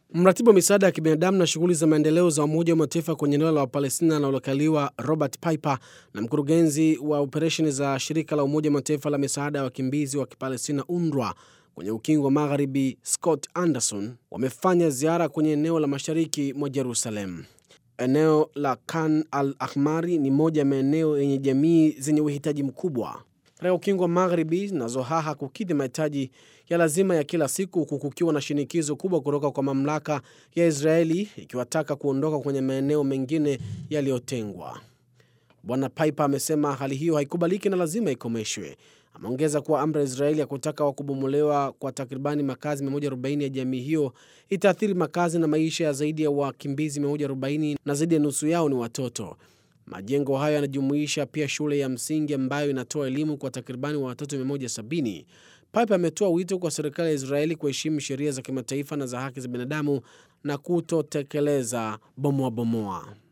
Mratibu wa misaada ya kibinadamu na shughuli za maendeleo za Umoja wa Mataifa kwenye eneo la Wapalestina linalokaliwa Robert Piper na mkurugenzi wa operesheni za shirika la Umoja wa Mataifa la misaada ya wakimbizi wa Kipalestina UNRWA kwenye ukingo wa Magharibi Scott Anderson wamefanya ziara kwenye eneo la mashariki mwa Jerusalem. Eneo la Khan al Ahmari ni moja ya maeneo yenye jamii zenye uhitaji mkubwa katika ukingo wa Magharibi zinazohaha kukidhi mahitaji ya lazima ya kila siku, huku kukiwa na shinikizo kubwa kutoka kwa mamlaka ya Israeli ikiwataka kuondoka kwenye maeneo mengine yaliyotengwa. Bwana Piper amesema hali hiyo haikubaliki na lazima ikomeshwe. Ameongeza kuwa amri ya Israeli ya kutaka wa kubomolewa kwa takribani makazi 140 ya jamii hiyo itaathiri makazi na maisha ya zaidi ya wakimbizi 140 na zaidi ya nusu yao ni watoto. Majengo hayo yanajumuisha pia shule ya msingi ambayo inatoa elimu kwa takribani wa watoto 170. Piper ametoa wito kwa serikali ya Israeli kuheshimu sheria za kimataifa na za haki za binadamu na kutotekeleza bomoa bomoa.